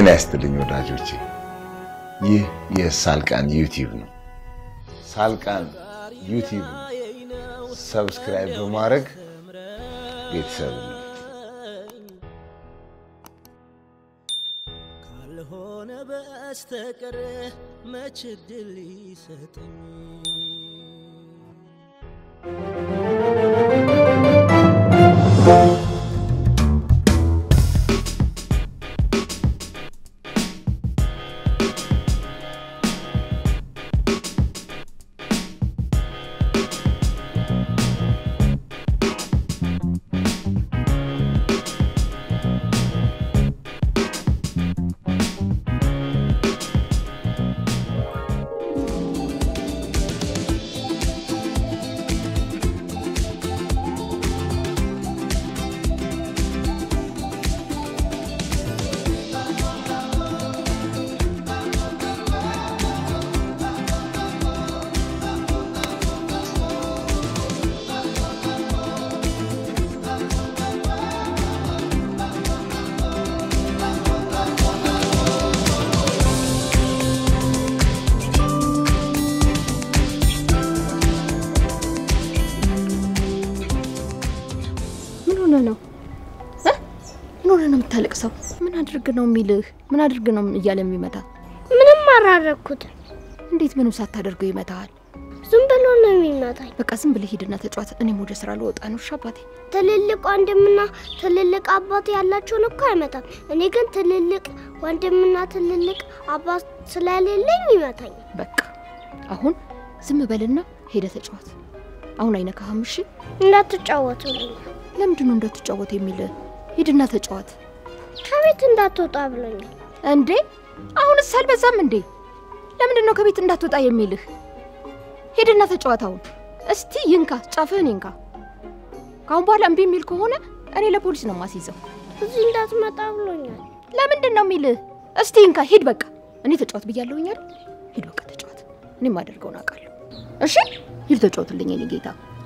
ጤና ይስጥልኝ ወዳጆቼ፣ ይህ የሳልቃን ዩቲዩብ ነው። ሳልቃን ዩቲዩብ ሰብስክራይብ በማድረግ ቤተሰብ ነው። ካልሆነ በስተቀር መች ድል ይሰጠኝ ምን ሆነ ነው እ? ምን ሆነ ነው የምታለቅሰው? ምን አድርግ ነው የሚልህ? ምን አድርግ ነው እያለ የሚመታ? ምንም አላረኩትም። እንዴት ምንም ሳታደርገው ይመታሃል? ዝም ብሎ ነው የሚመታኝ። በቃ ዝም ብለህ ሂድና ተጫዋት። እኔም ወደ ስራ ልወጣ ነው። እሺ አባቴ። ትልልቅ ወንድምና ትልልቅ አባት ያላቸውን እኮ አይመታም። እኔ ግን ትልልቅ ወንድምና ትልልቅ አባት ስለሌለኝ ይመታኝ። በቃ አሁን ዝም በልና ሄደ ተጫዋት። አሁን አይነካህም። እሺ እንዳትጫወቱ ብሎኛል። ለምንድን ነው እንዳትጫወት የሚልህ? ሂድና ተጫዋት። ከቤት እንዳትወጣ ብሎኛል። እንዴ አሁንስ አልበዛም እንዴ? ለምንድን ነው ከቤት እንዳትወጣ የሚልህ? ሄድና ተጫዋት አሁን። እስቲ ይንካ፣ ጫፍህን ይንካ። ከአሁን በኋላ እምቢ የሚል ከሆነ እኔ ለፖሊስ ነው ማስይዘው። እዚህ እንዳትመጣ ብሎኛል። ለምንድን ነው የሚልህ? እስቲ ይንካ፣ ሂድ በቃ። እኔ ተጫወት ብያለሁኝ አይደል? ሂድ በቃ ተጫወት። እኔ የማደርገውን አውቃለሁ። እሺ ሂድ ተጫወትልኝ የኔ ጌታ።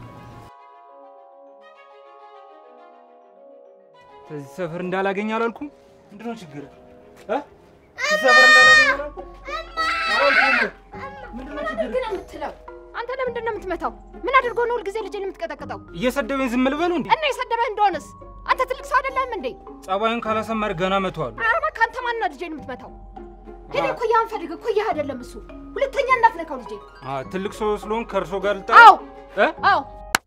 ከዚህ ሰፈር እንዳላገኝ አላልኩም? ምንድን ነው ችግር? እዚህ ሰፈር እንዳላገኝ አላልኩም? አላልኩም? ምንድን ነው ችግር? ግን የምትለው አንተ ለምንድን ነው የምትመታው? ምን አድርጎ ነው ሁልጊዜ ልጄን የምትቀጠቅጠው? እየሰደበኝ ዝም ልበለው እንዴ? እና የሰደበህ እንደሆነስ አንተ ትልቅ ሰው አይደለም እንዴ? ጸባዩን ካላሰመር ገና መተዋለሁ። ኧረ እባክህ አንተ ማን ነው ልጄን የምትመታው? ሄደህ እኮያህን ፈልግ። እኮያህ አይደለም እሱ። ሁለተኛ እንዳትነካው ልጄ። አ ትልቅ ሰው ስለሆን ከእርሶ ጋር ልጣ አዎ እ? አዎ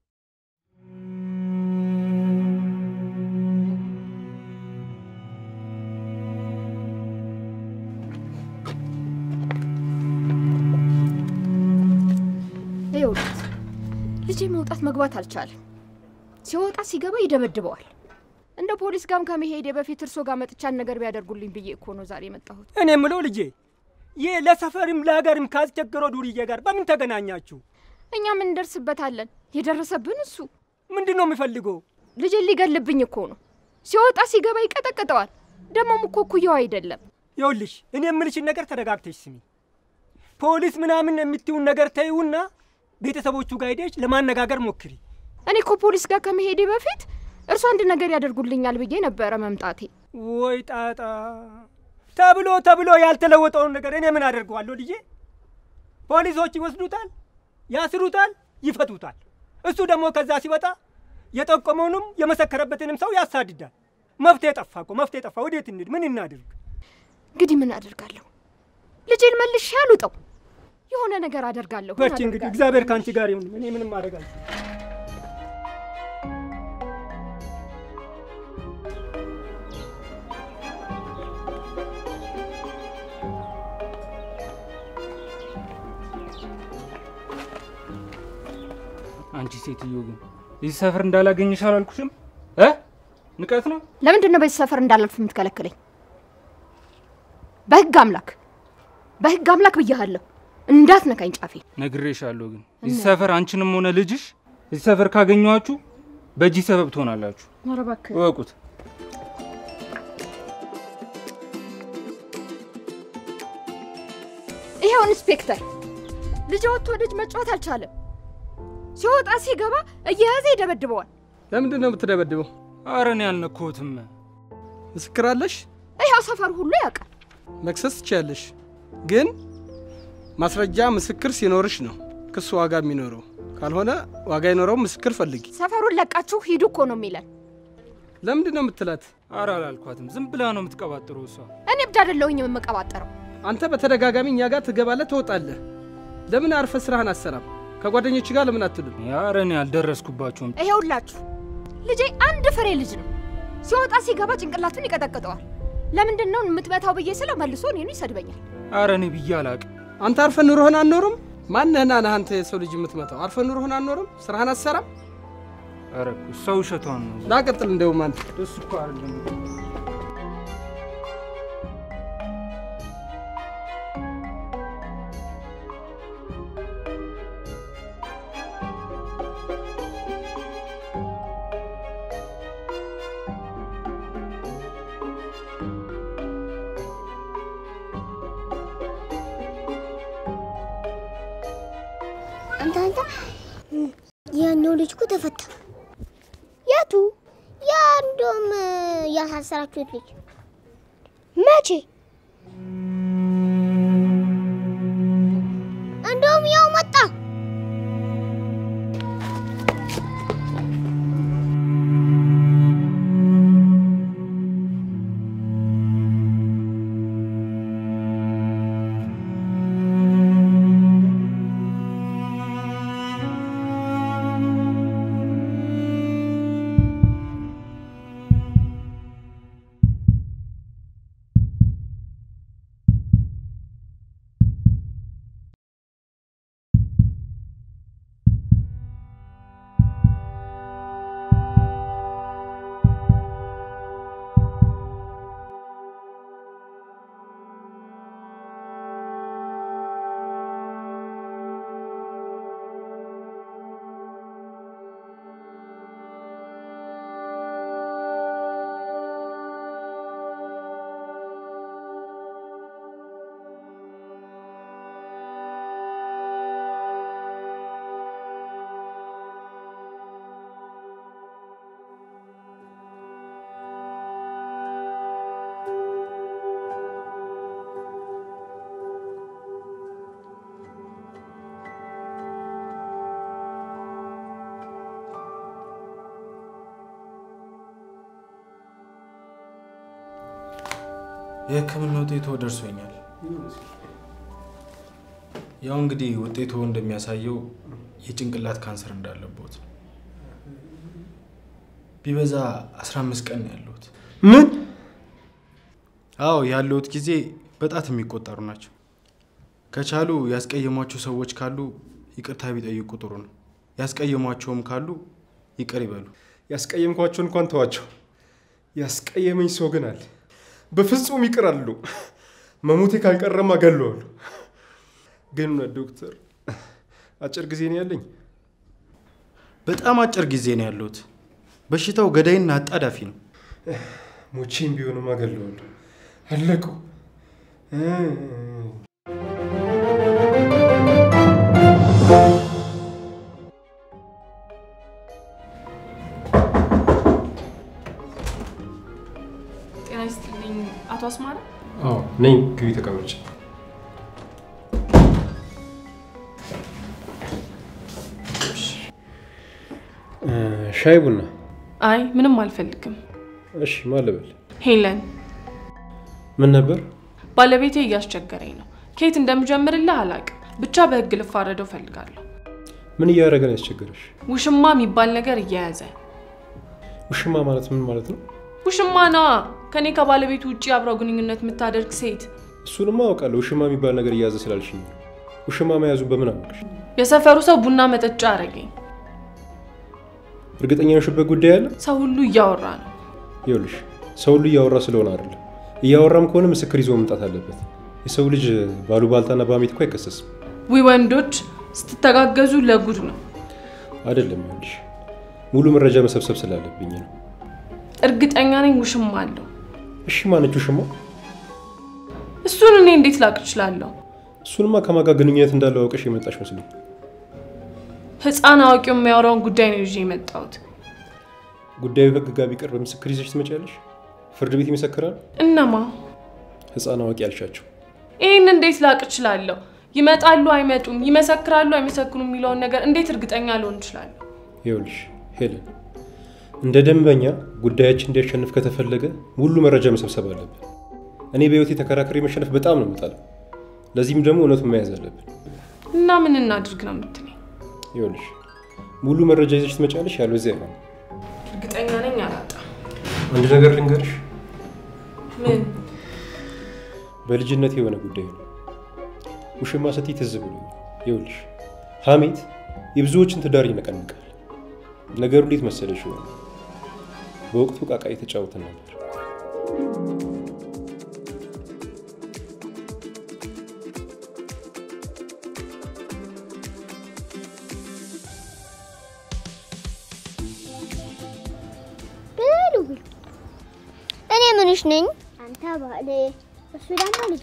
ይኸውልህ ልጄ መውጣት መግባት አልቻለም። ሲወጣ ሲገባ ይደበድበዋል። እንደ ፖሊስ ጋርም ከመሄዴ በፊት እርሶ ጋር መጥቻን ነገር ቢያደርጉልኝ ብዬ እኮ ነው ዛሬ የመጣሁት። እኔ የምለው ልጄ ይህ ለሰፈርም ለሀገርም ካስቸገረው ዱርዬ ጋር በምን ተገናኛችሁ? እኛም እንደርስበታለን። የደረሰብን እሱ ምንድን ነው የሚፈልገው? ልጄን ሊገልብኝ እኮ ነው። ሲወጣ ሲገባ ይቀጠቅጠዋል። ደግሞም እኮ እኩያው አይደለም። ይኸውልሽ እኔ የምልሽን ነገር ተረጋግተሽ ስሚ። ፖሊስ ምናምን የምትይውን ነገር ተይውና ቤተሰቦቹ ጋር ሄደሽ ለማነጋገር ሞክሪ። እኔ እኮ ፖሊስ ጋር ከመሄዴ በፊት እርሱ አንድ ነገር ያደርጉልኛል ብዬ ነበረ መምጣቴ። ወይ ጣጣ! ተብሎ ተብሎ ያልተለወጠውን ነገር እኔ ምን አደርገዋለሁ ልጄ? ፖሊሶች ይወስዱታል፣ ያስሩታል፣ ይፈቱታል። እሱ ደግሞ ከዛ ሲወጣ የጠቆመውንም የመሰከረበትንም ሰው ያሳድዳል። መፍትሄ ጠፋ እኮ መፍትሄ ጠፋ። ወዴት እንሂድ? ምን እናድርግ? እንግዲህ ምን አደርጋለሁ? ልጄን መልሼ አልውጠው። የሆነ ነገር አደርጋለሁ። ምን በርቺ እንግዲህ አደርጋለሁ? እግዚአብሔር ከአንቺ ጋር ይሁን። እኔ ምንም አደርጋለሁ። አንቺ ሴትዮ ግን እዚህ ሰፈር እንዳላገኝሽ አላልኩሽም? እ ንቀት ነው። ለምንድን ነው በዚህ ሰፈር እንዳላልፍ የምትከለክለኝ? በህግ አምላክ በህግ አምላክ ብያሃለሁ፣ እንዳትነካኝ ጫፌ። ነግሬሻለሁ። ግን እዚህ ሰፈር አንቺንም ሆነ ልጅሽ እዚህ ሰፈር ካገኘኋችሁ በእጅ ሰበብ ትሆናላችሁ። ኧረ እባክህ እወቁት። ይኸው ኢንስፔክተር፣ ልጅ ወጥቶ ልጅ መጫወት አልቻለም። ሲወጣ ሲገባ እየያዘ ይደበድበዋል። ለምንድን ነው የምትደበድበው? ኧረ እኔ አልነካሁትም። ምስክር አለሽ? ይኸው ሰፈር ሁሉ ያውቃል። መክሰስ ትችያለሽ፣ ግን ማስረጃ ምስክር ሲኖርሽ ነው ክሱ ዋጋ የሚኖረው። ካልሆነ ዋጋ አይኖረውም። ምስክር ፈልጊ። ሰፈሩን ለቃችሁ ሂዱ እኮ ነው የሚለን። ለምንድን ነው የምትላት? ኧረ አላልኳትም። ዝም ብላ ነው የምትቀባጥረው እሷ። እኔ ብቻ አይደለሁኝ የምቀባጠረው። አንተ በተደጋጋሚ እኛ ጋር ትገባለህ፣ ትወጣለህ። ለምን አርፈ ስራህን አሰራም? ከጓደኞች ጋር ለምን አትሉም? ኧረ እኔ አልደረስኩባቸውም። ይሄውላችሁ ልጄ አንድ ፍሬ ልጅ ነው። ሲወጣ ሲገባ ጭንቅላቱን ይቀጠቅጠዋል። ለምንድን ነው የምትመታው ብዬ ስለው መልሶ እኔኑ ይሰድበኛል። ኧረ እኔ ብዬ አላቅም። አንተ አርፈ ኑሮህን አንኖርም? ማነህና ነህ አንተ የሰው ልጅ የምትመታው? አርፈ ኑሮህን አንኖርም? ስራህን አትሰራም? ኧረ እኮ እሷ ውሸቷን ነው። ላቀጥል እንደውም አንተ እሱ እኮ አይደለም አንተ አንተ ያኛው ልጅ እኮ ተፈታ። የቱ? ያ እንደውም ያሳሰራችሁት ልጅ መቼ? እንደውም ያው መጣ። የሕክምና ውጤቶ ደርሶኛል። ያው እንግዲህ ውጤቱ እንደሚያሳየው የጭንቅላት ካንሰር እንዳለበት ነው። ቢበዛ 15 ቀን ነው ያለሁት። ምን? አዎ ያለሁት ጊዜ በጣት የሚቆጠሩ ናቸው። ከቻሉ ያስቀየሟቸው ሰዎች ካሉ ይቅርታ ቢጠይቁ ጥሩ ነው። ያስቀየሟቸውም ካሉ ይቅር ይበሉ። ያስቀየምኳቸው እንኳን ተዋቸው። ያስቀየመኝ ሰው ግን አለ። በፍጹም ይቅር አሉ። መሞቴ ካልቀረማ ገለዋለሁ። ግን ዶክተር አጭር ጊዜ ነው ያለኝ። በጣም አጭር ጊዜ ነው ያለሁት። በሽታው ገዳይና አጣዳፊ ነው። ሞቼም ቢሆንማ ገለዋለሁ። አለቁ። ጤና ይስጥልኝ አቶ አስማረ። አዎ ነኝ። ግቢ ተቀመጭ። ሻይ ቡና? አይ ምንም አልፈልግም። እሺ ማን ልበል? ሄለን ምን ነበር? ባለቤቴ እያስቸገረኝ ነው። ከየት እንደምጀምርልህ አላቅም። ብቻ በህግ ልፋረደው ፈልጋለሁ። ምን እያደረገ ነው ያስቸገረሽ? ውሽማ የሚባል ነገር እየያዘ ውሽማ ማለት ምን ማለት ነው? ውሽማ ነዋ። ከኔ ከባለቤቱ ውጭ አብረው ግንኙነት የምታደርግ ሴት። እሱንማ አውቃለሁ። ውሽማ የሚባል ነገር እያዘ ስላልሽኝ። ውሽማ መያዙ በምን አወቅሽ? የሰፈሩ ሰው ቡና መጠጫ አረገኝ። እርግጠኛ ነሽበት ጉዳይ አለ? ሰው ሁሉ እያወራ ነው። ይኸውልሽ ሰው ሁሉ እያወራ ስለሆነ አይደለም። እያወራም ከሆነ ምስክር ይዞ መምጣት አለበት። የሰው ልጅ ባሉባልታና በሐሜት እኮ አይከሰስም። ዊ ወንዶች ስትተጋገዙ ለጉድ ነው። አይደለም ይኸውልሽ ሙሉ መረጃ መሰብሰብ ስላለብኝ ነው። እርግጠኛ ነኝ ውሽማ አለው። እሺ ማነች ውሽማ? እሱን እኔ እንዴት ላቅ እችላለሁ? እሱንማ ከማጋ ግንኙነት እንዳለው አውቀሽ የመጣሽ መስሎኝ። ህፃን አዋቂው የሚያወራውን ጉዳይ ነው ይዤ የመጣሁት። ጉዳዩ ህግ ጋር ቢቀርብ ምስክር ይዘሽ ትመጪያለሽ? ፍርድ ቤት ይመሰክራል? እነማ? ህፃን አዋቂ ያልሻቸው ይህን እንዴት ላቅ እችላለሁ? ይመጣሉ አይመጡም፣ ይመሰክራሉ አይመሰክሩም የሚለውን ነገር እንዴት እርግጠኛ ልሆን እችላለሁ? ይኸውልሽ ሄለን፣ እንደ ደንበኛ ጉዳያችን እንዲያሸንፍ ከተፈለገ ሙሉ መረጃ መሰብሰብ አለብን። እኔ በህይወቴ ተከራክሬ መሸነፍ በጣም ነው የምጠላው። ለዚህም ደግሞ እውነቱን መያዝ አለብን። እና ምን እናድርግ ነው የምትለኝ? ይኸውልሽ ሙሉ መረጃ ይዘሽ ትመጫለሽ፣ ያለዚያ አይሆንም። እርግጠኛ ነኝ አላጣም። አንድ ነገር ልንገርሽ፣ ምን? በልጅነት የሆነ ጉዳይ ነው። ውሽማ ስትይ ትዝ ብሎኝ። ይኸውልሽ ሀሜት የብዙዎችን ትዳር ይነቀንቃል። ነገሩ እንዴት መሰለሽ ይሆነ በወቅቱ ቃቃ የተጫወትን ነበር። ብሉ ብሉ። እኔ ምንሽ ነኝ? አንተ ባሌ፣ እሱ ደግሞ ልጄ።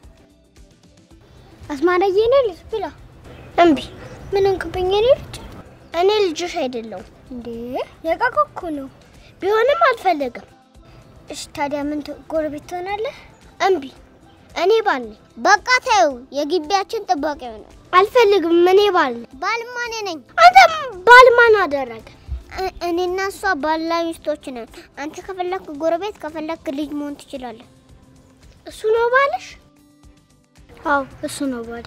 አስማራዬ እኔ ልጅ ብላ። እምቢ። ምን እንክብኝ? እኔ ልጅ እኔ ልጅሽ አይደለሁም እንዴ? የቃቃ እኮ ነው። ቢሆንም አልፈለግም። እሺ ታዲያ ምን ት- ጎረቤት ትሆናለህ? እምቢ። እኔ ባል ነኝ። በቃ ተይው፣ የግቢያችን ጥባቂ ይሆናል። አልፈልግም። እኔ ባል ነኝ። ባልማ እኔ ነኝ። አንተ ባል ማን አደረገ? እ- እኔና እሷ ባልና ሚስቶች ነን። አንተ ከፈለክ ጎረቤት፣ ከፈለክ ልጅ መሆን ትችላለህ። እሱ ነው ባልሽ? አዎ እሱ ነው ባሌ።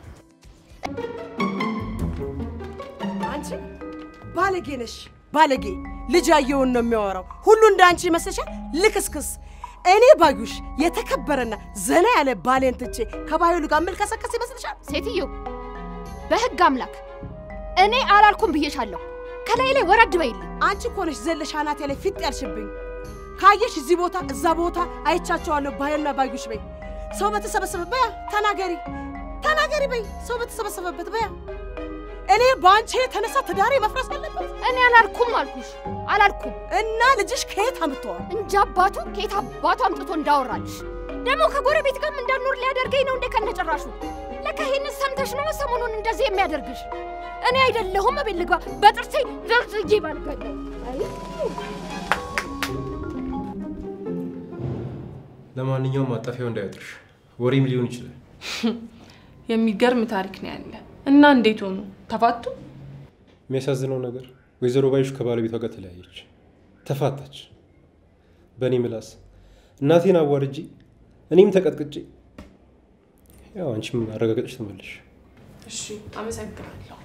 አንቺ ባለጌ ነሽ፣ ባለጌ ልጅ ያየውን ነው የሚያወራው። ሁሉ እንደ አንቺ ይመስልሻል? ልክስክስ። እኔ ባዩሽ የተከበረና ዘና ያለ ባሌን ትቼ ከባህሉ ጋር ምልከሰከስ ይመስልሻል? ሴትዮ በህግ አምላክ እኔ አላልኩም ብዬሻለሁ። ከላይ ላይ ወረድ በይልኝ። አንቺ እኮ ነሽ ዘለሽ አናቴ ላይ ፊት ያልሽብኝ። ካየሽ እዚህ ቦታ እዛ ቦታ አይቻቸዋለሁ ባህልና ባዩሽ በይ። ሰው በተሰበሰበ በያ ተናገሪ ተናገሪ በይ። ሰው በተሰበሰበበት በያ። እኔ በአንቺ የተነሳ ትዳሬ መፍረስ አለበት። እኔ አላልኩም አልኩሽ፣ አላልኩም። እና ልጅሽ ከየት አምጥተዋል? እንጂ አባቱ ከየት አባቱ አምጥቶ እንዳወራልሽ ደግሞ ከጎረቤት ጋርም እንዳልኖር ሊያደርገኝ ነው እንደ ከነጭራሹ። ለካ ይሄንን ሰምተሽ ነው ሰሞኑን እንደዚህ የሚያደርግሽ። እኔ አይደለሁም እቤት ልግባ በጥርሴ ዘርዝዬ ባልጋለሁ። ለማንኛውም ማጣፊያው እንዳያጥርሽ፣ ወሬም ሊሆን ይችላል። የሚገርም ታሪክ ነው ያለ እና እንዴት ሆኑ? ተፋቱ? የሚያሳዝነው ነገር ወይዘሮ ባዩሽ ከባለቤቷ ጋር ተለያየች፣ ተፋታች። በእኔ ምላስ እናቴን አዋርጄ እኔም ተቀጥቅጬ፣ ያው አንቺም አረጋገጥሽ ትመለሽ። እሺ፣ አመሰግናለሁ።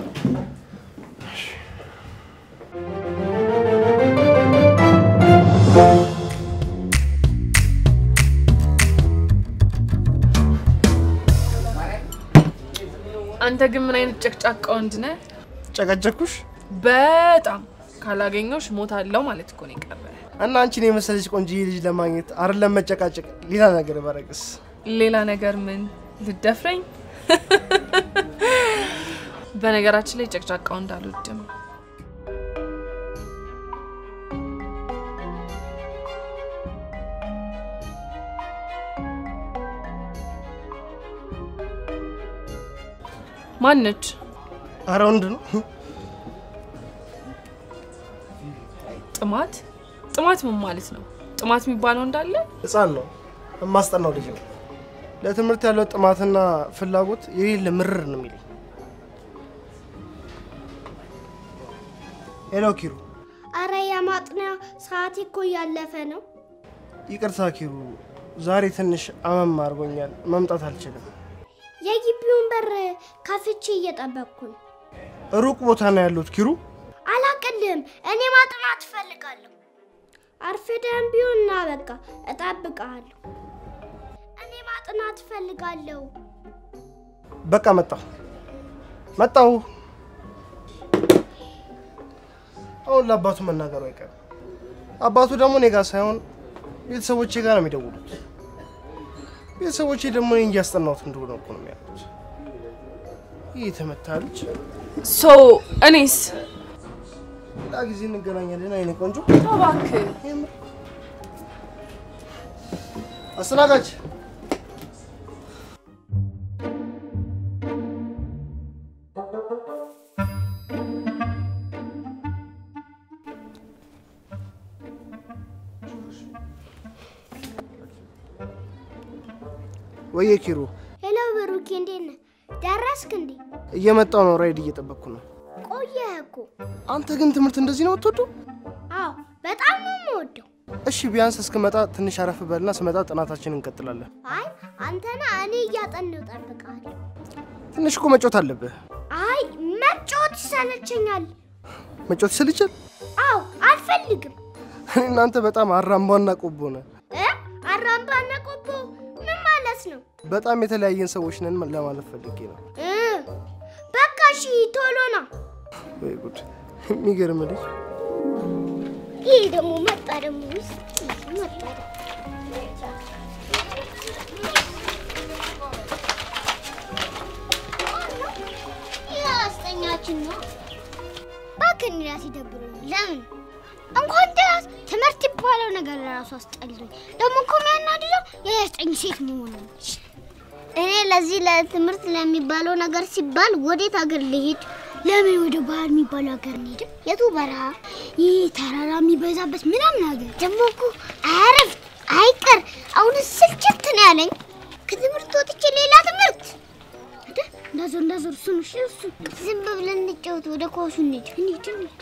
አንተ ግን ምን አይነት ጨቅጫቃ ወንድ ነህ? ጨቀጨኩሽ በጣም ካላገኘሁሽ እሞታለሁ ማለት እኮ ነው የቀረ። እና አንቺን የመሰለች ቆንጆዬ ልጅ ለማግኘት አይደለም መጨቃጨቅ፣ ሌላ ነገር ባረግስ? ሌላ ነገር ምን ልደፍረኝ? በነገራችን ላይ ጨቅጫቃ ወንድ አልወድም። ማነች? አረ ወንድ ነው። ጥማት ጥማት ምን ማለት ነው? ጥማት የሚባለው እንዳለ ህፃን ነው። የማስጠናው ልጅ ነው። ለትምህርት ያለው ጥማትና ፍላጎት የሌለ ምርር ነው የሚለኝ። ሄሎ ኪሩ። አረ የማጥኛ ሰዓቴ እኮ እያለፈ ነው። ይቅርታ ኪሩ፣ ዛሬ ትንሽ አመም አድርጎኛል፣ መምጣት አልችልም። የግቢውን በር ከፍቼ እየጠበቅኩ ነው። ሩቅ ቦታ ነው ያሉት ኪሩ። አላቅልም። እኔ ማጥናት እፈልጋለሁ። አርፍደን ቢሆን ና በቃ እጠብቅሃለሁ። እኔ ማጥናት እፈልጋለሁ። በቃ መጣሁ መጣሁ። አሁን ለአባቱ መናገሩ አይቀርም። አባቱ ደግሞ እኔ ጋር ሳይሆን ቤተሰቦቼ ጋር ነው የሚደውሉት። ቤተሰቦቼ ደግሞ እኔ እያስጠናሁት እንደሆነ እኮ ነው የሚያሉት። ይህ የተመታ ልጅ። ሶ እኔስ ሌላ ጊዜ እንገናኛለን። አይኔ ቆንጆ። እባክህ አስተናጋጅ ወየ ኪሩ፣ ሄሎ ብሩኬ፣ እንዴት ነህ? ደረስክ እንዴ? እየመጣው ነው። ራይድ እየጠበቅኩ ነው። ቆየህ እኮ። አንተ ግን ትምህርት እንደዚህ ነው የምትወደው? አዎ በጣም ነው የምወደው። እሺ ቢያንስ እስክመጣ ትንሽ አረፍ በልና ስመጣ ጥናታችንን እንቀጥላለን። አይ አንተና እኔ እያጠናሁ እጠብቅሃለሁ። ትንሽ እኮ መጮት አለብህ። አይ መጫወት ይሰለቸኛል። መጮት ይሰልቻል። አዎ አልፈልግም። እኔ እናንተ በጣም አራምባና ቆቦ ነን። እ አራምባና ቆቦ ምን ማለት ነው? በጣም የተለያየን ሰዎች ነን ለማለት ፈልጌ ነው። እ በቃ እሺ ቶሎ ና። ወይ ጉድ! የሚገርም ልጅ። ይህ ደግሞ መጣ ደግሞ ውስጥ መጣ አስጠኛችን ነው። እባክህ እኔ እራሴ ደብሮኛል። ለምን እንኳን ድረስ ትምህርት ይባለው ነገር ለራሱ አስጠልቶኝ፣ ደግሞ እኮ የሚያናድደው የአስጠኝ ሴት መሆኑ ነው። እኔ ለዚህ ለትምህርት ለሚባለው ነገር ሲባል ወዴት ሀገር ልሄድ? ለምን ወደ ባህር የሚባለው ሀገር እንሄድም? የቱ በረሃ? ይህ ተራራ የሚበዛበት ምናምን ሀገር ደግሞ እኮ አያረፍ አይቀር። አሁን ስልችት ነው ያለኝ ከትምህርት ወጥቼ ሌላ ትምህርት አይደል? እንዳዞር እንዳዞር እሱ ነው እሺ፣ እሱ ዝም ብለን እንጫወት። ወደ ኳሱ እንሂድ እንሂድ እንሂድ።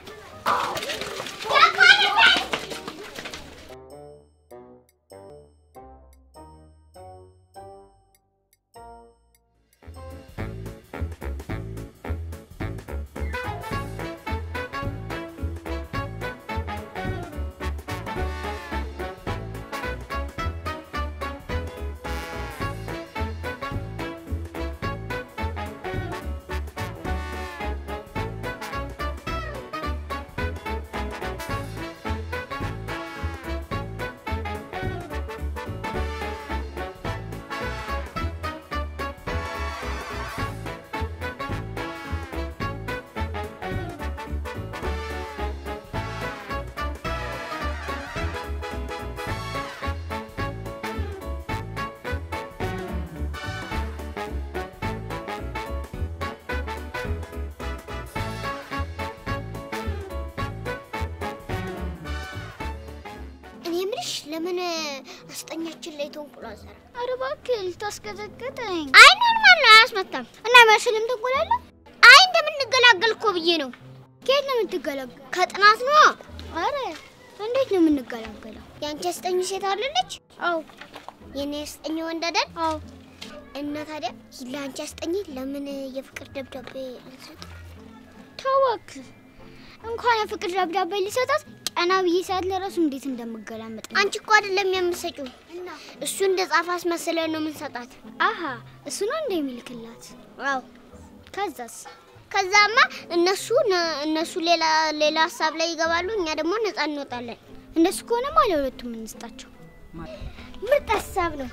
እኔ የምልሽ ለምን አስጠኛችን ላይ ተንቁላ ዘራ? ኧረ እባክህ ልታስቀዘቅጠኝ። አይ ኖርማል ነው፣ አያስመታም። እና መስልም ትንቁላለ? አይ እንደምንገላገል እኮ ብዬ ነው። ከየት ነው የምትገላገል? ከጥናት ነው። አረ እንዴት ነው የምንገላገለው? የአንቺ አስጠኝ ሴት አለለች? አዎ። የኔ አስጠኝ ወንድ አይደል? አዎ። እና ታዲያ ለአንቺ አስጠኝ ለምን የፍቅር ደብዳቤ አንሰጥ? ተወክ እንኳን የፍቅር ደብዳቤ ሊሰጣት ቀና ብዬ ሰዓት ለራሱ እንዴት እንደምገላመጥ አንቺ እኮ አይደለም የምትሰጪው እሱ እንደ ጻፈ አስመስለን ነው የምንሰጣት አሀ እሱ ነው እንደ የሚልክላት አዎ ከዛስ ከዛማ እነሱ እነሱ ሌላ ሌላ ሀሳብ ላይ ይገባሉ እኛ ደግሞ ነፃ እንወጣለን እንደሱ ከሆነማ ለሁለቱም እንስጣቸው ምርጥ ሀሳብ ነው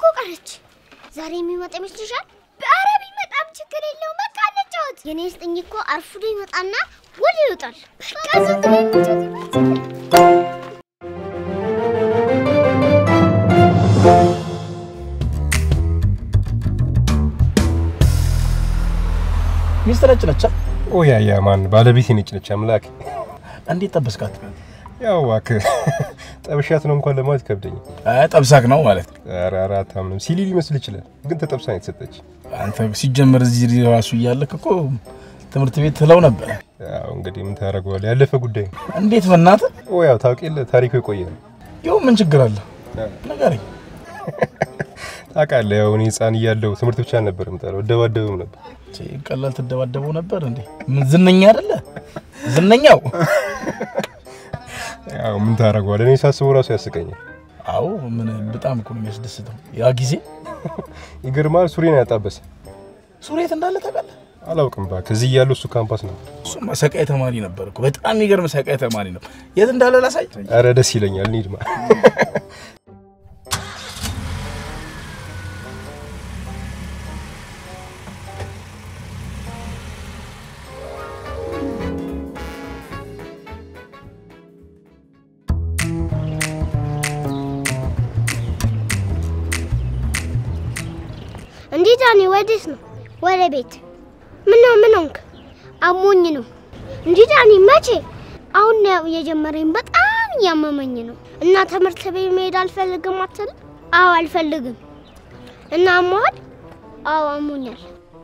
ቀረች። ዛሬ የሚመጣ ይመስልሻል? ኧረ ቢመጣም ችግር የለውም። በቃ እንጫወት። የኔ ስጥኝ እኮ አርፍዶ ይመጣና ወደ ይወጣል። በቃ ዝም ብለን እንጫወት። ሚስት ነጭ ነች። ኦ ያ ያ ማን ባለቤቴ ነጭ ነች። አምላክ እንዴት ጠበስካት? ያው እባክህ ጠብሻት ነው እንኳን ለማለት ይከብደኝ። አይ ጠብሳክ ነው ማለት ነው። ኧረ ኧረ አታምንም። ሲሊ ሊመስል ይችላል፣ ግን ተጠብሳ ነው የተሰጠች። አንተ ሲጀመር እዚህ ራሱ እያለክ እኮ ትምህርት ቤት ትለው ነበር። ያው እንግዲህ ምን ታደርገዋለህ፣ ያለፈ ጉዳይ ነው። እንዴት በእናትህ? ኦ ያው ታውቅ የለ ታሪኩ የቆየ ነው። ይኸው ምን ችግር አለ ንገረኝ። ታውቃለህ፣ ያው እኔ ህፃን እያለሁ ትምህርት ብቻ ነበር የምጠላው፣ እደባደብም ነበር። ቀላል ትደባደበው ነበር እንዴ? ምን ዝነኛ አይደለ? ዝነኛው ያው ምን ታደርገዋለህ፣ እኔ ሳስበው ራሱ ያስቀኛል። አዎ ምን በጣም እኮ ነው የሚያስደስተው። ያ ጊዜ ይገርማል። ሱሪን ያጣበሰ ሱሬት እንዳለ ታውቃለህ? አላውቅም እባክህ። እዚህ እያለሁ እሱ ካምፓስ ነው። እሱማ ሰቃይ ተማሪ ነበር እኮ በጣም የሚገርም ሰቃይ ተማሪ ነው። የት እንዳለ ላሳይ። ኧረ ደስ ይለኛል። እንሂድማ። እንዴ ዳኒ፣ ወዴት ነው? ወደ ቤት። ምን ነው ምን ሆንክ? አሞኝ ነው። እንዴ ዳኒ፣ መቼ? አሁን ነው የጀመረኝ። በጣም እያመመኝ ነው። እና ትምህርት ቤት መሄድ አልፈልግም አትልም? አዎ አልፈልግም። እና አሞሃል? አዎ አሞኛል።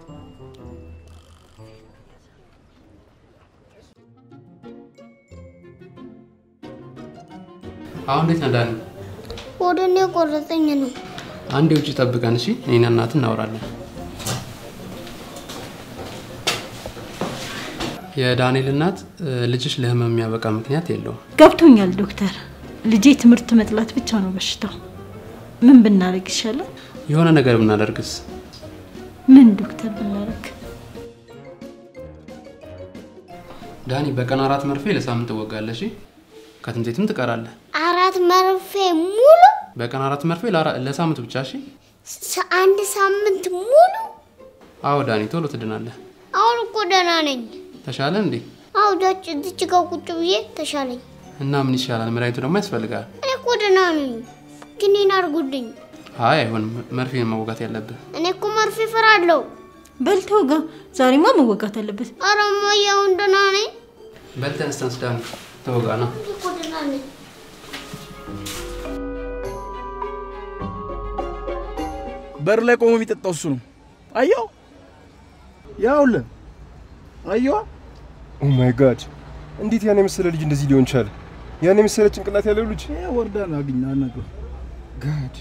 አሁን እንዴት ነህ ዳኒ? ወደ እኔ ቆረጠኝ ነው። አንዴ ውጭ ጠብቀን እሺ። እኔና እናት እናወራለን። የዳንኤል እናት እ፣ ልጅሽ ለህመም የሚያበቃ ምክንያት የለውም። ገብቶኛል ዶክተር። ልጄ ትምህርት መጥላት ብቻ ነው በሽታው። ምን ብናደርግ ይሻላል? የሆነ ነገር ብናደርግስ? ምን ዶክተር ብናደርግ? ዳኒ በቀን አራት መርፌ ለሳምንት ትወጋለህ። እሺ? ከትምህርት ቤትም ትቀራለህ። አራት መርፌ ሙሉ በቀን አራት መርፌ ለአራ- ለሳምንት ብቻ። እሺ? ሳ- አንድ ሳምንት ሙሉ። አዎ ዳኒ፣ ቶሎ ትድናለህ። አሁን እኮ ደህና ነኝ። ተሻለ እንዴ? አዎ ዳች እዚች ጋር ቁጭ ብዬ ተሻለኝ። እና ምን ይሻላል? መድኃኒቱ ደግሞ ያስፈልጋል። እኔ እኮ ደህና ነኝ፣ ግን ይህን አድርጉልኝ። አይ አይሆንም፣ መርፌን መወጋት ያለብህ። እኔ እኮ መርፌ እፈራለሁ። በል ተወጋ። ዛሬማ መወጋት አለበት። ኧረ እማዬ አሁን ደህና ነኝ። በል ተነስ ተነስ ዳኒ፣ ተወጋ ና። እኔ እኮ ደህና ነኝ። በር ላይ ቆሞ የሚጠጣው እሱ ነው። አየው፣ ያውልህ፣ አየዋ። ኦ ማይ ጋድ! እንዴት ያን የመሰለ ልጅ እንደዚህ ሊሆን ቻለ? ያን የመሰለ ጭንቅላት ያለው ልጅ ወርዳን አግኝ አናግረው። ጋድ!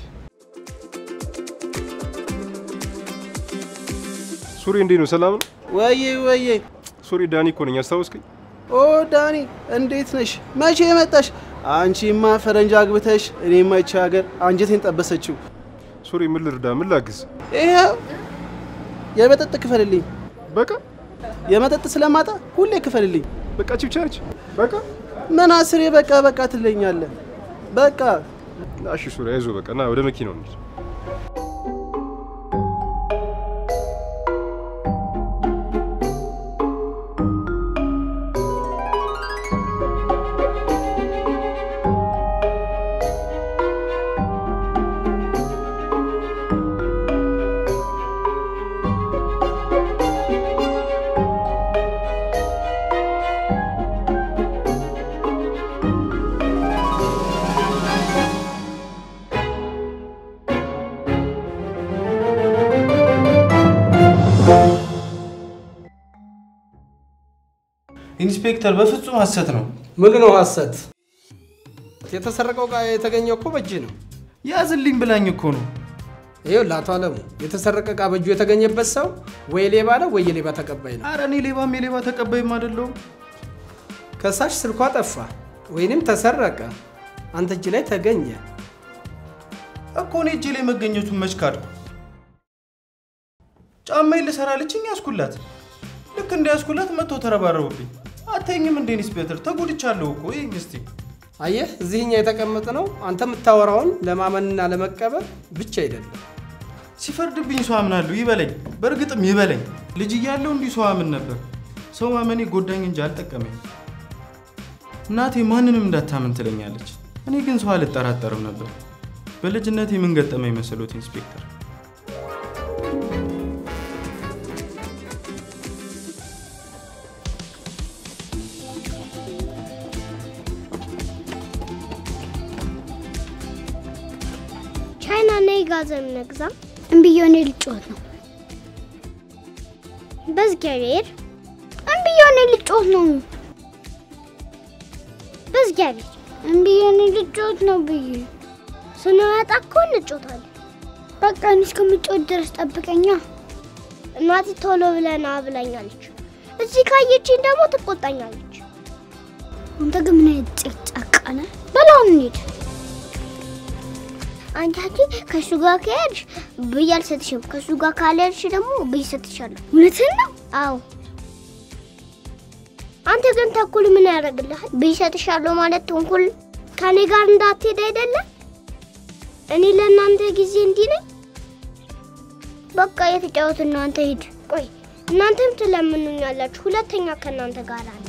ሱሪ እንዴት ነው? ሰላም ነው? ወዬ ወዬ፣ ሱሪ ዳኒ እኮ ነኝ። አስታወስከኝ? ኦ ዳኒ እንዴት ነሽ? መቼ የመጣሽ? አንቺማ ፈረንጅ አግብተሽ እኔማ ይቺ ሀገር አንጀቴን ጠበሰችው። ሱሪ ምን ልርዳ? ምን ላግዝ? ይኸው የመጠጥ ክፈልልኝ። በቃ የመጠጥ ስለማጣ ሁሌ ክፈልልኝ። በቃ ቺ ብቻ ነች። በቃ ምን አስሬ በቃ በቃ ትለኛለህ? በቃ እሺ ሱሪ አይዞህ። በቃ ና ወደ መኪናው እንሂድ። ኢንስፔክተር በፍጹም ሐሰት ነው። ምን ነው ሐሰት? የተሰረቀው ዕቃ የተገኘው እኮ በእጅ ነው። ያዝልኝ ብላኝ እኮ ነው። ይኸው ለአቶ አለሙ የተሰረቀ ዕቃ በእጁ የተገኘበት ሰው ወይ ሌባ ነው ወይ የሌባ ተቀባይ ነው። አረ እኔ ሌባም የሌባ ተቀባይም አይደለሁም። ከሳሽ ስልኳ ጠፋ ወይንም ተሰረቀ፣ አንተ እጅ ላይ ተገኘ እኮ እኔ እጄ ላይ መገኘቱን መች ካድኩ? ጫማዬን ልሰራለችኝ ያስኩላት። ልክ እንደ ያስኩላት መጥቶ ተረባረቡብኝ። አታይኝም እንዴ ኢንስፔክተር? ተጎድቻለሁ እኮ ይህኝ እስቲ አየህ፣ እዚህኛ የተቀመጠ ነው አንተ የምታወራውን ለማመንና ለመቀበል ብቻ አይደለም። ሲፈርድብኝ ሰው አምናለሁ፣ ይበለኝ። በእርግጥም ይበለኝ። ልጅ እያለሁ እንዲህ ሰው አምን ነበር። ሰው ማመኔ ጎዳኝ እንጂ አልጠቀመኝ። እናቴ ማንንም እንዳታምን ትለኛለች። እኔ ግን ሰው አልጠራጠርም ነበር። በልጅነቴ ምን ገጠመኝ መሰሎት ኢንስፔክተር? ቻይና ነይ ጋዘን ነግዛ እምብዮኔ ልጮት ነው። በእግዚአብሔር እምብዮኔ ልጮት ነው። በእግዚአብሔር እምብዮኔ ልጮት ነው ብዬ ስንወጣ እኮ እንጮታለን። በቃ እኔ እስከምጮት ድረስ ጠብቀኛ። እናቴ ቶሎ ብለና ብላኛለች። እዚህ ካየችኝ ደግሞ ትቆጣኛለች። አንተ ግን ምን አይነት ጭቅጫቃ ነህ? በላውን እንሂድ። አንቺ ከእሱ ጋር ከሄድሽ ብይ አልሰጥሽም። ከእሱ ጋር ካልሄድሽ ደግሞ ብይ ሰጥሻለሁ። እውነትህን ነው? አዎ። አንተ ግን ተኩል ምን ያደርግልሃል? ብይ ሰጥሻለሁ ማለት ተንኩል ከኔ ጋር እንዳትሄድ አይደለም? እኔ ለእናንተ ጊዜ እንዲህ ነኝ። በቃ የተጫወት እናንተ ሂድ። ቆይ እናንተም ትለምኑኛላችሁ። ሁለተኛ ከእናንተ ጋር አለ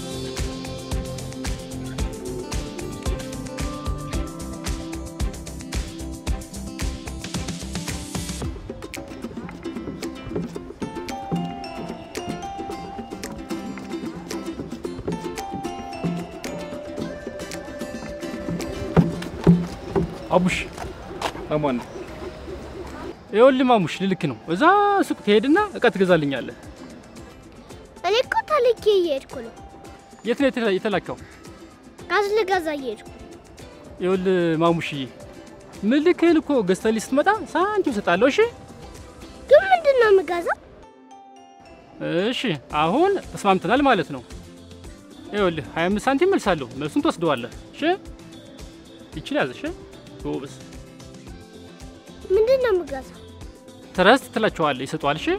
አቡሽ አማን ነው። ይኸውልህ ማሙሽ ልልክ ነው። እዛ ሱቅ ትሄድና እቃ ትገዛልኛለህ። እኔ እኮ ተልኬ እየሄድኩ ነው። የት ነው የተላ- የተላከው? ጋዝ ልገዛ እየሄድኩ ይኸውልህ ማሙሽዬ ምልክህን እኮ ገዝተህልኝ ስትመጣ ሳንቲም እሰጥሃለሁ። እሺ ግን ምንድን ነው የምገዛው? እሺ፣ አሁን ተስማምተናል ማለት ነው። ይኸውልህ 25 ሳንቲም መልሳለሁ። መልሱን ትወስደዋለህ። እሺ ይችል ያዝ። እሺ ጎበዝ። ምንድን ነው የምገዛው? ትረስት ትላቸዋለህ፣ ይሰጠዋል። እሺ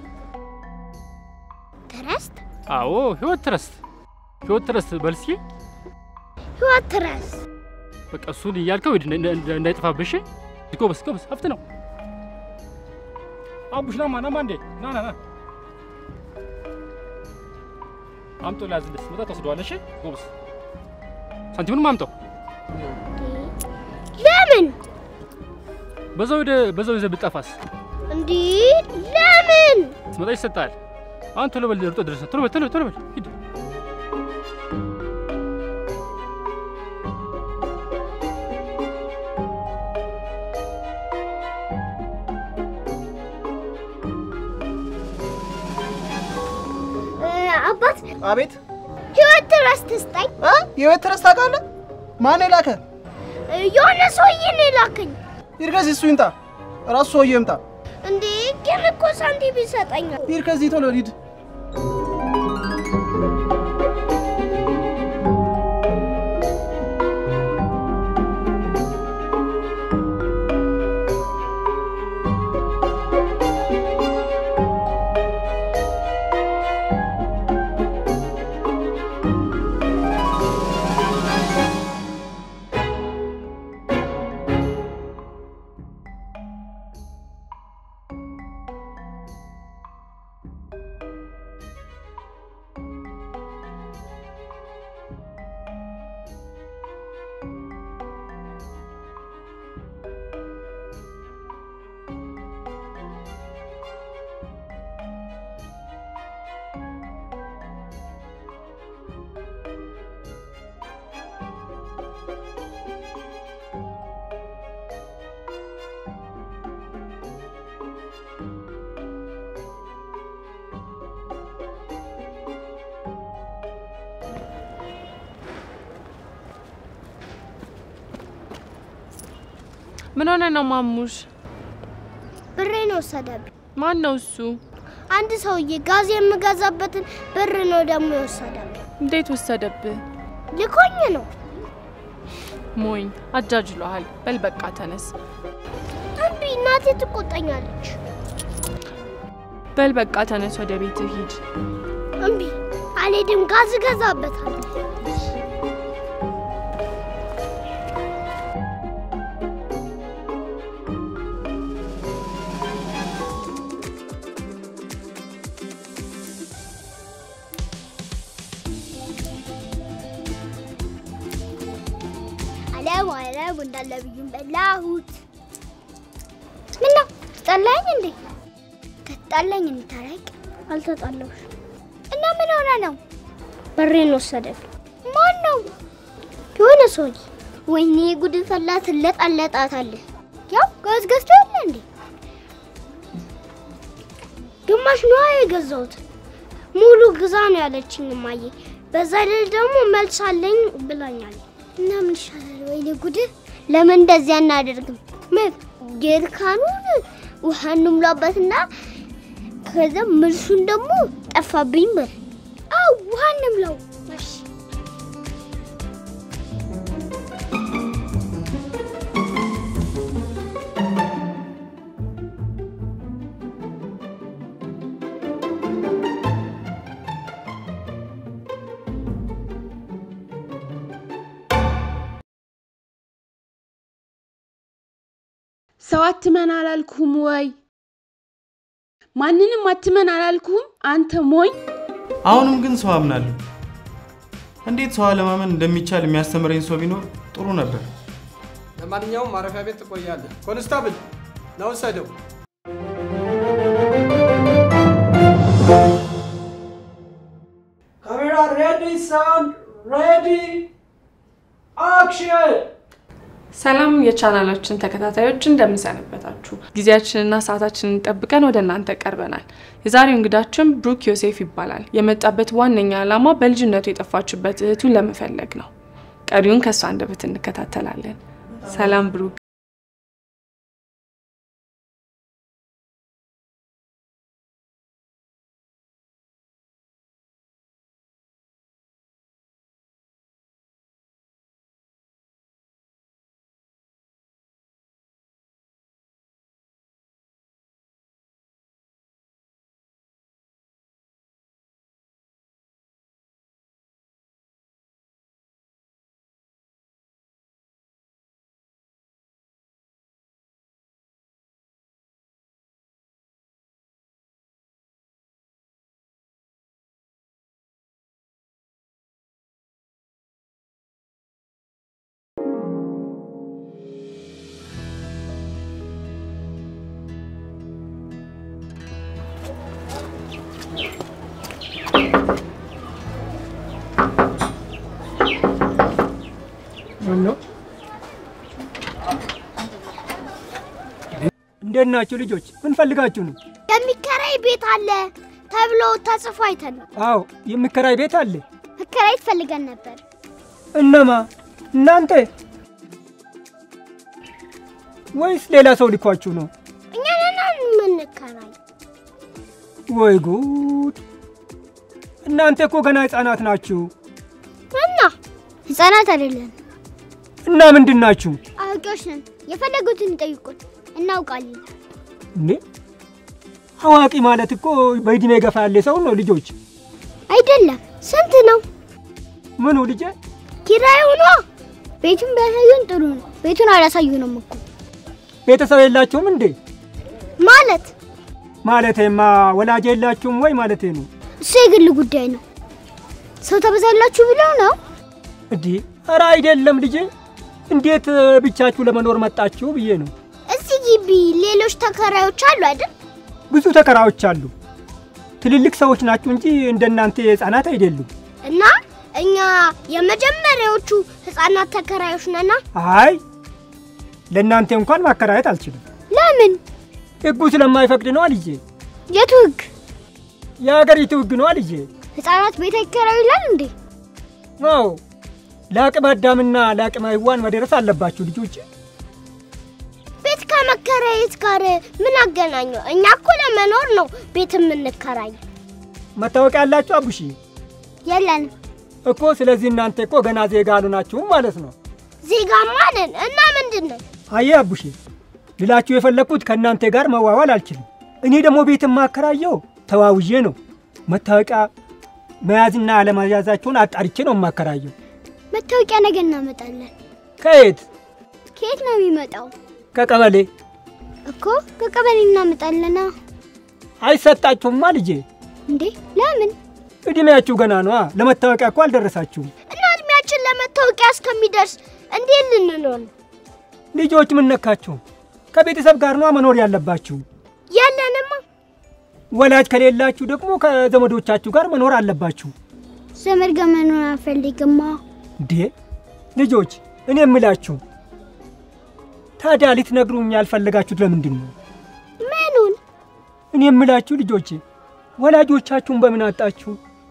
ትረስት አዎ፣ ህይወት ትረስት፣ ህይወት ትረስት በል እስኪ። ህይወት ትረስት በቃ እሱን እያልከው ሂድ፣ እንዳ- እንዳ- እንዳይጠፋብህ። እሺ ጎበዝ፣ ጎበዝ፣ ሀብት ነው። አቡሽ ናማ ናማ፣ እንዴ ና ና ና፣ አምጦ ላዝልህ። ስትመጣ ትወስደዋለህ። እሺ ጎበዝ፣ ሳንቲሙንም አምጠው። ለምን በዛው ሄደ በዛው ይዘህ ብጠፋስ እንዲህ ለምን ስትመጣ ይሰጣል። አሁን ቶሎ በል፣ ርጦ ድረስ። ቶሎ በል፣ ቶሎ በል፣ ቶሎ በል፣ ሂድ። እ፣ አባት አቤት ህይወት ትረስት ስጠኝ። የቤት ትረስ ታውቃለህ? ማን የላከ? እ፣ የሆነ ሰውዬ ነው የላከኝ። ሂድ ከዚህ እሱ ይምጣ፣ ራሱ ሰውዬው ይምጣ። እንዴ ግን እኮ ሳንቲም ይሰጠኛል። ሂድ ከዚህ ቶሎ ሂድ። ምን ሆነ ነው ማሙሽ? ብሬን ወሰደብኝ። ማን ነው እሱ? አንድ ሰውዬ ጋዝ የምገዛበትን ብር ነው ደግሞ የወሰደብኝ። እንዴት ወሰደብህ? ልኮኝ ነው። ሞኝ አጃጅሎሃል። በል በቃ ተነስ። እምቢ፣ እናቴ ትቆጣኛለች። በል በቃ ተነስ፣ ወደ ቤትህ ሂድ። እምቢ፣ አልሄድም። ጋዝ እገዛበታለሁ። ማረቡ እንዳለ ብዩን በላሁት። ምነው ተጣላኝ እንዴ? ከተጣላኝ እንታረቅ። አልተጣላሁሽ እና ምን ሆነ ነው? በሬን ወሰደብኝ። ማን ነው? የሆነ ሰውዬ። ወይኔ ጉድ ፈላ። ትለጣለጣታለህ። ያው ጋዝ ገዝቶ የለ እንዴ? ግማሽ ነዋ የገዛሁት። ሙሉ ግዛ ነው ያለችኝ እማዬ። በዛ ላይ ደግሞ መልስ አለኝ ብላኛል። እና ምን ይሻላል? ወይኔ ጉድ! ለምን እንደዚህ አናደርግም? ምን ጀሪካኑን ውሃ እንሙላበትና ከዛ መልሱን ደግሞ ጠፋብኝ በል። አው ውሃ እንምላው። እሺ ሰው አትመን አላልኩም ወይ? ማንንም አትመን አላልኩም? አንተ ሞኝ! አሁንም ግን ሰው አምናለሁ። እንዴት ሰው አለማመን እንደሚቻል የሚያስተምረኝ ሰው ቢኖር ጥሩ ነበር። ለማንኛውም ማረፊያ ቤት ትቆያለህ። ኮንስታብል ና ውሰደው። ካሜራ ሬዲ፣ ሳውንድ ሬዲ፣ አክሽን! ሰላም የቻናላችን ተከታታዮች እንደምንሰነበታችሁ። ጊዜያችንና ሰዓታችንን ጠብቀን ወደ እናንተ ቀርበናል። የዛሬው እንግዳችን ብሩክ ዮሴፍ ይባላል። የመጣበት ዋነኛ ዓላማ በልጅነቱ የጠፋችበት እህቱን ለመፈለግ ነው። ቀሪውን ከእሱ አንደበት እንከታተላለን። ሰላም ብሩክ። ነው እንዴት ናችሁ ልጆች? ምን ፈልጋችሁ ነው? የሚከራይ ቤት አለ ተብሎ ተጽፎ አይተን ነው። አዎ የሚከራይ ቤት አለ። መከራየት ፈልገን ነበር። እነማ? እናንተ ወይስ ሌላ ሰው ልኳችሁ ነው? እኛ ነን የምንከራይ። ወይ ጉድ! እናንተ እኮ ገና ህፃናት ናችሁ። እና ህፃናት አይደለን፣ እና ምንድን ናችሁ አዋቂዎች ነን። የፈለጉትን ይጠይቁን፣ እናውቃለን። እንዴ? አዋቂ ማለት እኮ በእድሜ ገፋ ያለ ሰው ነው ልጆች። አይደለም። ስንት ነው ምኑ ልጄ? ኪራዩ ነው? ቤቱን ቢያሳዩን ጥሩ ነው። ቤቱን አላሳዩንም እኮ ቤተሰብ የላችሁም እንዴ? ማለት ማለቴማ ወላጅ የላችሁም ወይ ማለቴ ነው። እሱ የግል ጉዳይ ነው። ሰው ተበዛላችሁ ብለው ነው። እንዲህ ኧረ አይደለም ልጄ። እንዴት እ፣ ብቻችሁ ለመኖር መጣችሁ ብዬ ነው። እዚህ ግቢ ሌሎች ተከራዮች አሉ አይደል? ብዙ ተከራዮች አሉ። ትልልቅ ሰዎች ናችሁ እንጂ እንደናንተ ህፃናት አይደሉም። እና እኛ የመጀመሪያዎቹ ህፃናት ተከራዮች ነና። አይ ለእናንተ እንኳን ማከራየት አልችልም። ለምን? ህጉ ስለማይፈቅድ ነዋ ልጄ። የቱ ህግ? የሀገሪቱ ህግ ነዋ ልጄ። ህፃናት ቤት አይከራዩ ይላል እንዴ? አዎ ለአቅመ አዳምና ለአቅመ ሔዋን መድረስ አለባችሁ ልጆች። ቤት ከመከራየት ጋር ምን አገናኘው? እኛ እኮ ለመኖር ነው ቤት የምንከራይ። መታወቂያ ያላችሁ አቡሺ የለንም። እኮ ስለዚህ እናንተ እኮ ገና ዜጋ አልሆናችሁም ማለት ነው። ዜጋማ ነን እና ምንድን ነው? አየ አቡሼ ልላችሁ የፈለግኩት ከእናንተ ጋር መዋዋል አልችልም። እኔ ደግሞ ቤት የማከራየው ተዋውዬ ነው። መታወቂያ መያዝና አለመያዛችሁን አጣርቼ ነው የማከራየው። መታወቂያ ነገ እናመጣለን። ከየት? ከየት ነው የሚመጣው? ከቀበሌ እኮ ከቀበሌ እናመጣለና። አይሰጣችሁማ ልጄ። እንዴ ለምን? እድሜያችሁ ገና ነዋ። ለመታወቂያ እኮ አልደረሳችሁም። እና እድሜያችን ለመታወቂያ እስከሚደርስ እንዴት ልንኖር ነው? ልጆች ምን ነካችሁ? ከቤተሰብ ጋር ነዋ መኖር ያለባችሁ። የለንማ። ወላጅ ከሌላችሁ ደግሞ ከዘመዶቻችሁ ጋር መኖር አለባችሁ። ዘመድ ጋር መኖር አልፈልግማ። እንዴ ልጆች፣ እኔ የምላችሁ ታዲያ ልትነግሩኝ ያልፈለጋችሁት ለምንድን ነው? ምኑን? እኔ የምላችሁ ልጆቼ ወላጆቻችሁን በምን አጣችሁ?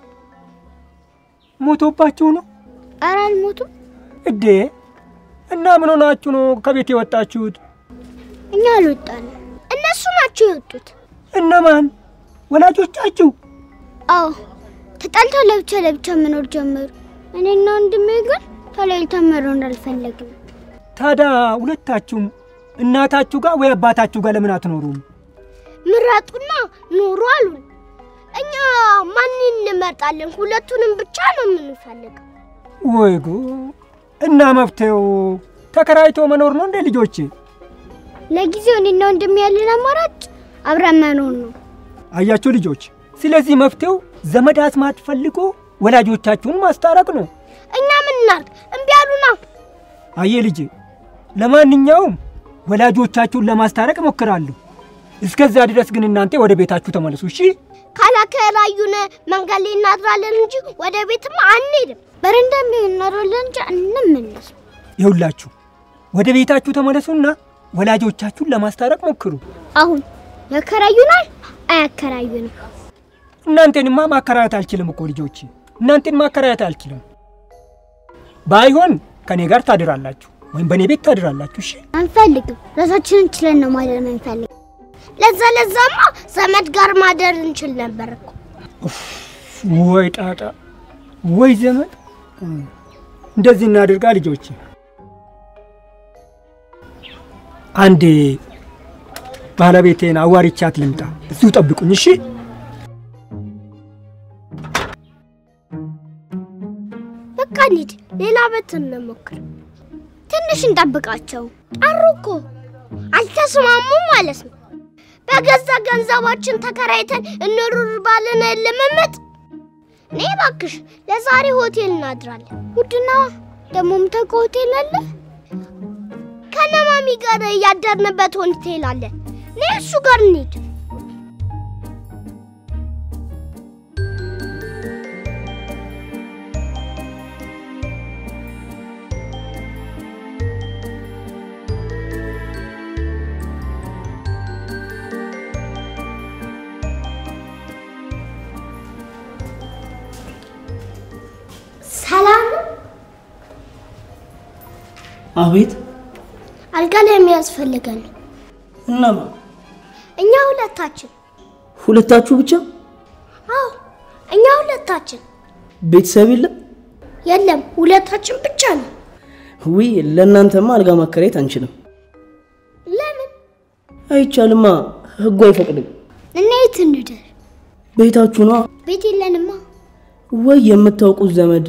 ሞቶባችሁ ነው? ኧረ አልሞቱም። እዴ እና ምን ሆናችሁ ነው ከቤት የወጣችሁት? እኛ አልወጣንም፣ እነሱ ናቸው የወጡት። እነማን? ወላጆቻችሁ? አዎ ተጣልተው ለብቻ ለብቻ መኖር ጀመሩ። እኔና ወንድሜ ግን ተለያይተን መኖር አልፈለግም። ታዲያ ሁለታችሁም እናታችሁ ጋር ወይ አባታችሁ ጋር ለምን አትኖሩም? ምረጡና ኑሩ አሉን። እኛ ማን እንመርጣለን? ሁለቱንም ብቻ ነው የምንፈልገው። ወይ ጉድ! እና መፍትሄው ተከራይቶ መኖር ነው እንዴ ልጆቼ? ለጊዜው እኔና ወንድሜ ያለን አማራጭ አብረን መኖር ነው። አያችሁ ልጆች፣ ስለዚህ መፍትሄው ዘመድ አዝማድ ፈልጎ ወላጆቻችሁን ማስታረቅ ነው። እኛ ምን እናድርግ? እምቢ አሉና። አየ ልጄ፣ ለማንኛውም ወላጆቻችሁን ለማስታረቅ እሞክራለሁ። እስከዛ ድረስ ግን እናንተ ወደ ቤታችሁ ተመለሱ እሺ? ካላከራዩን መንገድ ላይ እናድራለን እንጂ ወደ ቤትም አንሄድም። በረንዳ እናድራለን እንጂ አንመለስም። ይኸውላችሁ ወደ ቤታችሁ ተመለሱና ወላጆቻችሁን ለማስታረቅ ሞክሩ። አሁን ያከራዩናል አያከራዩንም? እናንተንማ ማከራየት አልችልም እኮ ልጆች፣ እናንተን ማከራየት አልችልም። ባይሆን ከኔ ጋር ታድራላችሁ ወይም በእኔ ቤት ታድራላችሁ። እሺ? አንፈልግም። ራሳችንን ችለን ነው ማደር የምንፈልግ። ለዛ ለዛማ ዘመድ ጋር ማደር እንችል ነበር እኮ። ወይ ጣጣ፣ ወይ ዘመድ። እንደዚህ እናድርጋ ልጆች። አንዴ ባለቤቴን አዋሪቻት ልምጣ። እዚሁ ጠብቁኝ እሺ? በቃ እንሂድ፣ ሌላ ቤት እንሞክር። ትንሽ እንጠብቃቸው። ጠሩ እኮ አልተስማሙም ማለት ነው። በገዛ ገንዘባችን ተከራይተን እንሩር ባለን ልምምጥ። እኔ እባክሽ ለዛሬ ሆቴል እናድራለን። ውድና ደግሞ ምታውቀው ሆቴል አለ። ከነማሚ ጋር ያደርንበት ሆቴል አለ። እኔ እሱ ጋር እንሂድ። ሰላም ነው? አቤት። አልጋ ላይ የሚያስፈልገን ነው። እነማ? እኛ ሁለታችን። ሁለታችሁ ብቻ? አዎ እኛ ሁለታችን። ቤተሰብ የለም? የለም ሁለታችን ብቻ ነው። ውይ ለእናንተማ አልጋ ማከራየት አንችልም። ለምን? አይቻልማ፣ ህጉ አይፈቅድም። እና የት እንደር? ቤታችሁ ነዋ። ቤት የለንማ። ወይ የምታውቁት ዘመድ።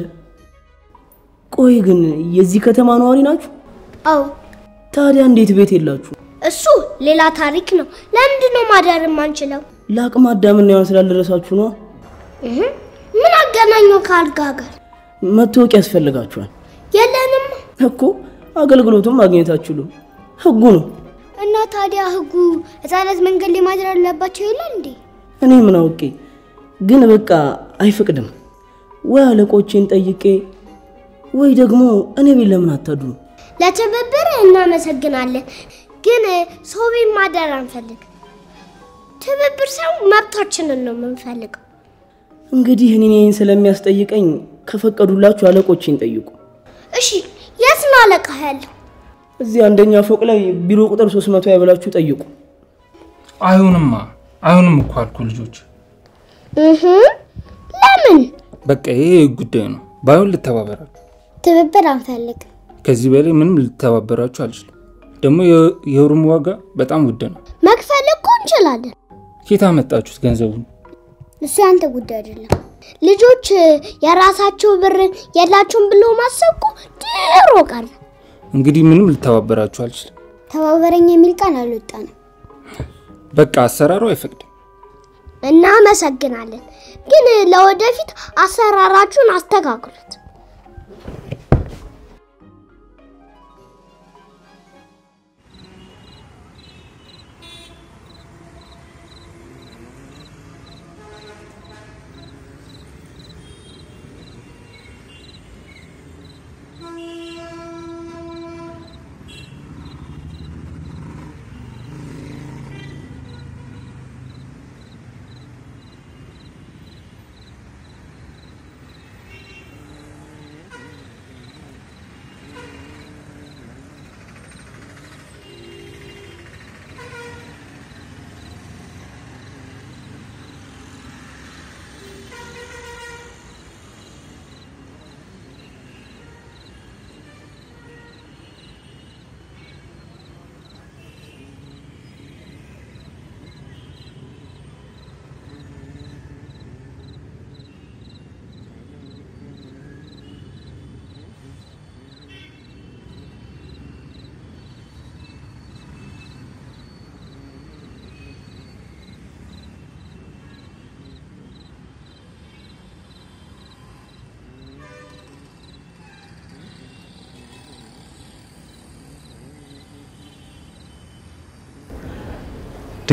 ቆይ ግን የዚህ ከተማ ነዋሪ ናችሁ? አዎ። ታዲያ እንዴት ቤት የላችሁ? እሱ ሌላ ታሪክ ነው። ለምንድን ነው ማደር የማንችለው? ለአቅመ አዳምና ሔዋን ስላልደረሳችሁ ነዋ። እህ፣ ምን አገናኘው ከአልጋ ጋር? መታወቂያ ያስፈልጋችኋል የለንም እኮ አገልግሎቱም ማግኘት አትችሉም። ህጉ ነው። እና ታዲያ ህጉ ህጻናት መንገድ ላይ ማደር አለባቸው ይላል እንዴ? እኔ ምን አውቄ፣ ግን በቃ አይፈቅድም። ወይ አለቆቼን ጠይቄ ወይ ደግሞ እኔ ቤት ለምን አታድሩ? ለትብብር እናመሰግናለን፣ ግን ሰው ቤት ማደር አንፈልግ። ትብብር ሰው መብታችንን ነው የምንፈልገው። እንግዲህ እኔን ስለሚያስጠይቀኝ ከፈቀዱላችሁ አለቆቼን ጠይቁ። እሺ፣ የት ነው አለቃ ያለው? እዚህ አንደኛ ፎቅ ላይ ቢሮ ቁጥር 300 ያብላችሁ ጠይቁ። አይሆንማ፣ አይሆንም እኮ አልኩ ልጆች። እህ ለምን በቃ ይሄ ጉዳይ ነው። ባይሆን ልተባበራችሁ። ትብብር አንፈልግም። ከዚህ በላይ ምንም ልተባበራችሁ አልችልም። ደግሞ የ- የሩም ዋጋ በጣም ውድ ነው። መክፈል እኮ እንችላለን። ኬት አመጣችሁት ገንዘቡን? እሱ ያንተ ጉዳይ አይደለም። ልጆች የራሳቸው ብር የላቸውም ብሎ ማሰብ እኮ ድሮ ቀረ። እንግዲህ ምንም ልተባበራችሁ አልችልም። ተባበረኝ የሚል ቃል አልወጣንም። በቃ አሰራሩ አይፈቅድም። እናመሰግናለን፣ ግን ለወደፊት አሰራራችሁን አስተካክሉት።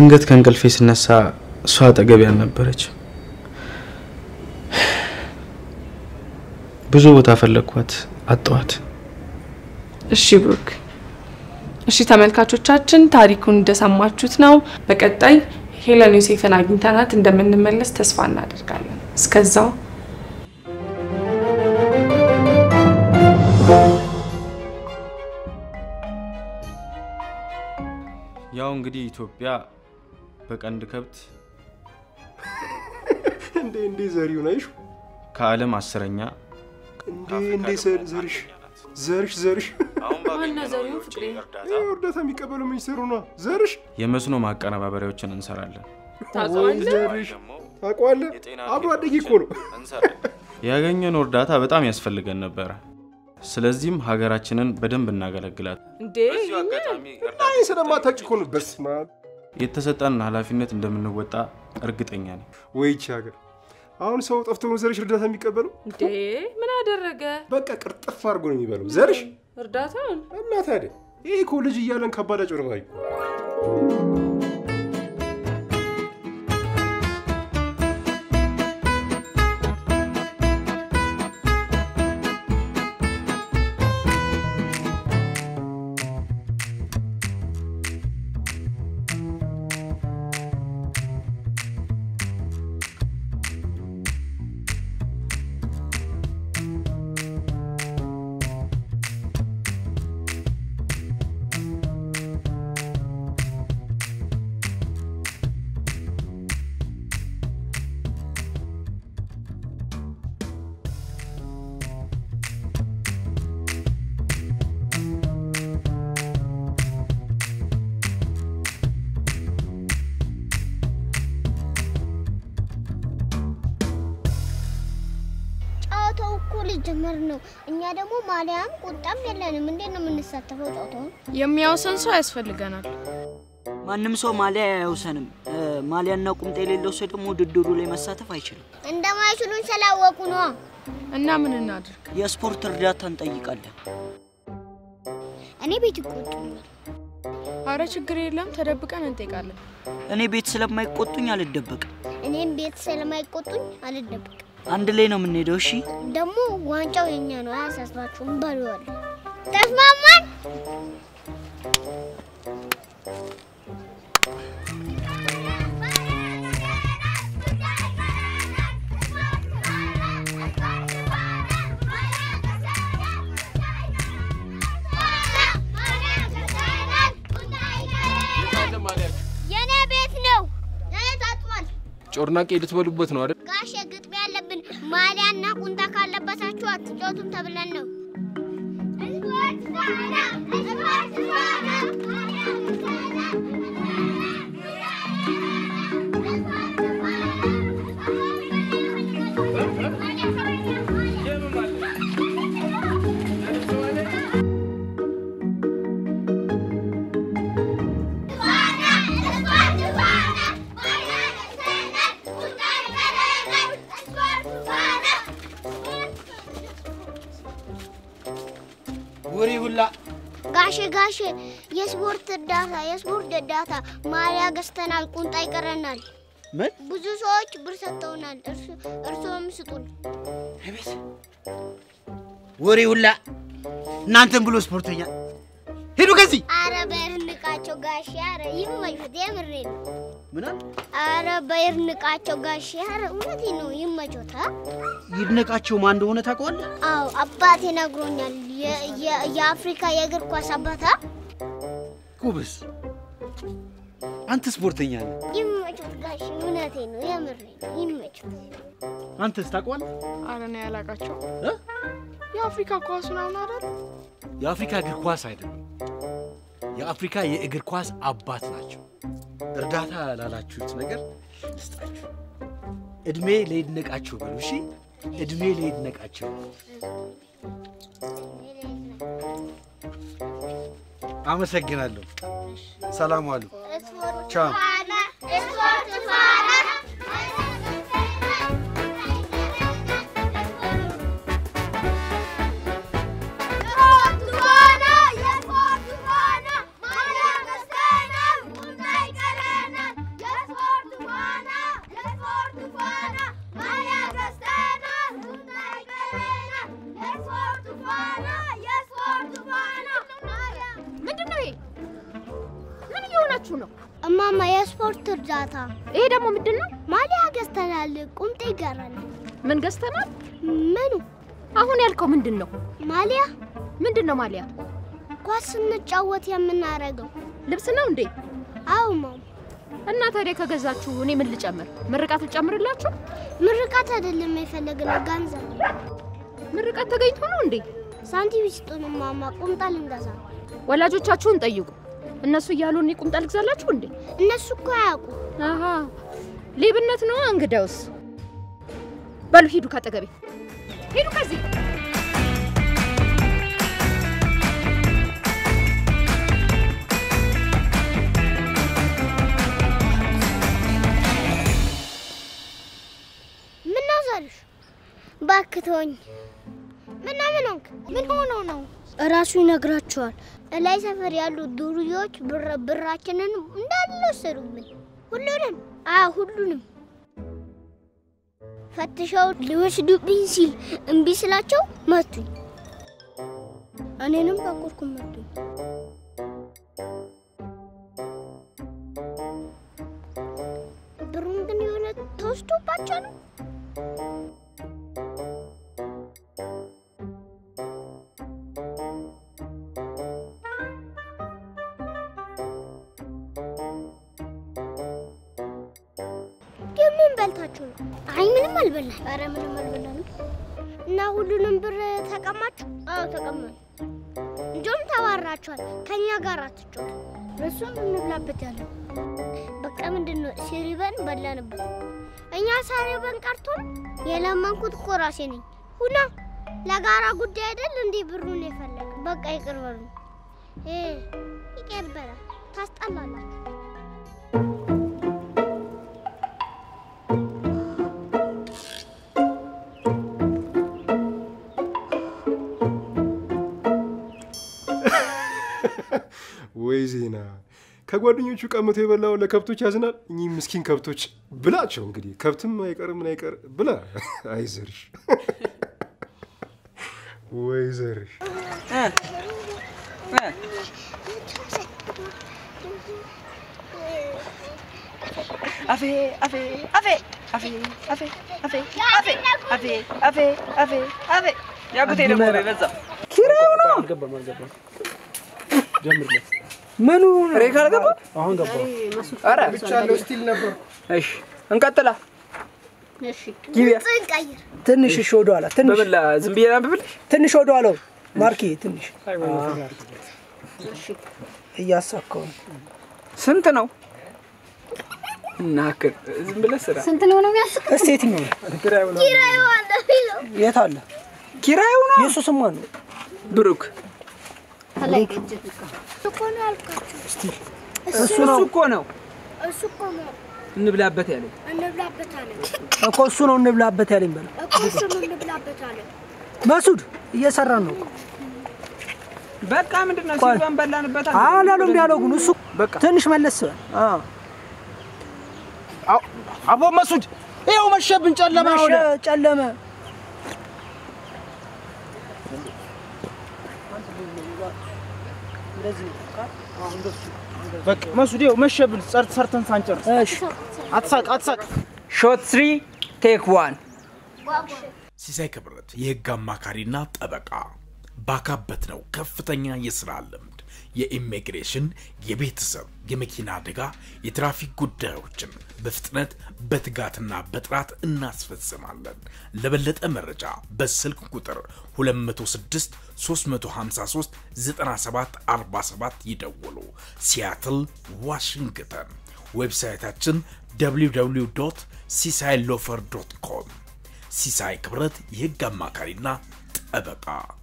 ድንገት ከእንቅልፌ ስነሳ እሷ አጠገቤ አልነበረች። ብዙ ቦታ ፈለግኳት፣ አጣኋት። እሺ ብሩክ። እሺ ተመልካቾቻችን ታሪኩን እንደሰማችሁት ነው። በቀጣይ ሄለን ዮሴፍን አግኝተናት እንደምንመለስ ተስፋ እናደርጋለን። እስከዛው ያው እንግዲህ ኢትዮጵያ በቀንድ ከብት እንዴ እንዴ ዘሪው ነሽ ከዓለም አስረኛ እንዴ እንዴ ዘር- ዘርሽ ዘርሽ ዘርሽ ዋና ዘሪው ፍቅሬ ይሄ እርዳታ የሚቀበሉ ሚኒስትሩ ነው ዘርሽ የመስኖ ማቀነባበሪያዎችን እንሰራለን። ወይ ዘርሽ ታውቀዋለህ አብሮ አደጌ እኮ ነው ያገኘነው እርዳታ በጣም ያስፈልገን ነበረ። ስለዚህም ሀገራችንን በደንብ እናገለግላት። እንዴ አይ ስለማታውቂ እኮ ነው በስመ አብ የተሰጠንን ኃላፊነት እንደምንወጣ እርግጠኛ ነኝ። ወይቺ ሀገር አሁን ሰው ጠፍቶ ነው ዘርሽ እርዳታ የሚቀበለው እንዴ ምን አደረገ? በቃ ቅርጥፍ አድርጎ ነው የሚበለው ዘርሽ እርዳታውን እና ታዲያ ይሄ እኮ ልጅ እያለን ከባድ አጭበርባሪ እኮ ጨዋታው እኮ ሊጀመር ነው። እኛ ደግሞ ማሊያም ቁጣም የለንም። እንዴት ነው የምንሳተፈው ጨዋታውን? የሚያውሰን ሰው ያስፈልገናል። ማንም ሰው ማሊያ አያውሰንም። እ፣ ማሊያና ቁምጣ የሌለው ሰው ደግሞ ውድድሩ ላይ መሳተፍ አይችልም። እንደማይችሉን ስላወቁ ነዋ። እና ምን እናድርግ? የስፖርት እርዳታ እንጠይቃለን። እኔ ቤት ይቆጡኛል። አረ ችግር የለም ተደብቀን እንጠይቃለን። እኔ ቤት ስለማይቆጡኝ አልደበቅም። እኔም ቤት ስለማይቆጡኝ አልደብቅም። አንድ ላይ ነው የምንሄደው። እሺ ደግሞ ዋንጫው የኛ ነው፣ አያሳስባችሁም። እንበለዋለን። ተስማማን? የኔ ቤት ነው። የኔ ታጥሟል። ጮርናቄ ልትበሉበት ነው አይደል ጋሽ ግጥም ያለብን ማሊያና ቁንጣ ካለበሳችሁ አትጫወቱም ተብለን ነው። ወሬ ሁላ ጋሼ ጋሼ የስፖርት እርዳታ የስፖርት እርዳታ ማሊያ ገዝተናል፣ ቁንጣ ይቀረናል። ምን ብዙ ሰዎች ብር ሰጥተውናል። እርሱ እርስዎም ስጡን። ወሬ ሁላ እናንተን ብሎ ስፖርተኛ ሄዱ ከዚህ አረ በይርንቃቸው ጋሼ፣ አረ ይመቹት፣ የምሬ ነው። ምን አለ? አረ በይርንቃቸው ጋሼ፣ አረ እውነቴ ነው። ይመቾት። አ? ይድነቃቸው ማን እንደሆነ ታውቀዋለህ? አዎ አባቴ ነግሮኛል። የ- የ- የአፍሪካ የእግር ኳስ አባታ ጎበዝ፣ አንተ ስፖርተኛ ነህ። ይመቾት ጋሼ፣ እውነቴ ነው። የምሬ ነው። ይመቾት። አንተስ ታውቀዋለህ? አረ እኔ ያላቃቸው የአፍሪካ ኳስ ምናምን አይደል? የአፍሪካ እግር ኳስ አይደለም፣ የአፍሪካ የእግር ኳስ አባት ናቸው። እርዳታ ላላችሁት ነገር ልስጣችሁ። እድሜ ለይድነቃቸው በሉ። እሺ፣ እድሜ ለይድነቃቸው። አመሰግናለሁ። ሰላም ዋሉ። ቻው። ስፖርት ፋና ስፖርት ፋና የስፖርት ፋና ማሊያ ገዝተናል፣ ቁምጣ ይቀረናል። እያላችሁ ነው? እማማ የስፖርት እርዳታ። ይሄ ደግሞ ምንድን ነው? ማሊያ ገዝተናል። ቁምጤ ይገራል። ምን ገዝተናል? ምኑ? አሁን ያልከው ምንድን ነው? ማሊያ። ምንድን ነው ማሊያ? ኳስ ስንጫወት የምናረገው ልብስ ነው እንዴ? አዎ ማም። እና ታዲያ ከገዛችሁ እኔ ምን ልጨምር? ምርቃት ልጨምርላችሁ? ምርቃት አይደለም የፈለግነው ገንዘብ። ምርቃት ተገኝቶ ነው እንዴ? ሳንቲም ይስጡን ማማ፣ ቁምጣ ልንገዛ። ወላጆቻችሁን ጠይቁ። እነሱ እያሉ እኔ ቁምጣ ልግዛላችሁ እንዴ? እነሱ እኮ አያውቁ። አሃ ሌብነት ነው እንግዳውስ። በሉ ሂዱ፣ ካጠገቤ ሂዱ፣ ከዚህ ምን ነው ዘርሽ? እባክህ ተወኝ። ምን ነው ምን ሆንክ? ምን ሆኖ ነው? እራሱ ይነግራቸዋል። እላይ ሰፈር ያሉ ዱርዬዎች ብር ብራችንን እንዳለ ወሰዱብን። ሁሉንም? አዎ ሁሉንም። ፈትሸው ሊወስዱብኝ ሲል እምቢ ስላቸው መቱኝ። እኔንም በኩርኩም መቱኝ። ብሩን ግን የሆነ ተወስዶባቸው ነው። ግን ምን በልታችሁ ነው? አይ ምንም አልበላን። ኧረ ምንም አልበላንም። እና ሁሉንም ብር ተቀማችሁ? አዎ ተቀማን። እንዲሁም ተባራችኋል። ከኛ ጋር አትጫወቱ። እሱን እንብላበት ያለው በቃ ምንድን ነው ሲሪበን በላንበት። እኛ ሳሪበን ቀርቶን የለመንኩት እኮ ራሴ ነኝ። ሁና ለጋራ ጉዳይ አይደል እንዲህ ብሩን የፈለግ በቃ ይቅር በሉ። ይቀበላል። ታስጠላላችሁ። ወይ ዜና ከጓደኞቹ ቀምቶ የበላው ለከብቶች ያዝናል። እኚህ ምስኪን ከብቶች ብላቸው እንግዲህ ከብትም አይቀር ምን አይቀር ብላ። አይዘርሽ ወይ ዘርሽ አፌ አፌ አፌ አፌ አፌ አፌ አፌ አፌ አፌ አፌ አፌ ያጉቴ ደግሞ ነው የበዛ ኪራዩ ነው። አልገባም አልገባም። ጀምርለት። ምኑ ሬክ አልገባ? አሁን ገባ። ኧረ ብቻለሁ ስቲል ነበር። እሺ እንቀጥላ። እሺ ጊቢያ ቀይር። ትንሽ እሺ፣ ወደ ኋላ ትንሽ በምን ዝም ብዬ ላንብብልሽ? ትንሽ ወደ ኋላው ማርኬ ትንሽ እያሳካው ነው። ስንት ነው? እናክል ዝም ብለህ ስራ። ስንት ነው ነው የሚያስቅ? እስቲ የትኛው ነው? ኪራዩ ነው። ኪራዩ አለ ቢለው የት አለ? ኪራዩ ነው። የእሱ ስም ማን ነው? ብሩክ። ከላይ ቅጅት እኮ ነው ያልኳቸው። እሱ ነው እኮ ነው እሱ እኮ ነው እንብላበት ያለኝ እንብላበታለን እኮ እሱ ነው እንብላበት ያለኝ በለው። እኮ እሱ ነው እንብላበታለን። መሱድ እየሰራን ነው። በቃ ምንድን ነው ሲባን በላንበት አላሉም ያለው ግን እሱ ትንሽ መለስ በል። አቦ መሱድ ይኸው መሸብን፣ ጨለማ ሆነ። ጨለመ። በቃ መሱድ ይኸው መሸብን፣ ጸርት ሰርተን ሳንጨርስ። አትሳቅ አትሳቅ። ሾት ስሪ ቴክ ዋን ሲሳይ ክብረት የህግ አማካሪና ጠበቃ ባካበት ነው ከፍተኛ የስራ ልምድ የኢሚግሬሽን፣ የቤተሰብ፣ የመኪና አደጋ፣ የትራፊክ ጉዳዮችን በፍጥነት በትጋትና በጥራት እናስፈጽማለን። ለበለጠ መረጃ በስልክ ቁጥር 206 353 9747 ይደውሉ። ሲያትል ዋሽንግተን። ዌብሳይታችን www ሲሳይ ሎፈር ዶት ኮም። ሲሳይ ክብረት የህግ አማካሪና ጠበቃ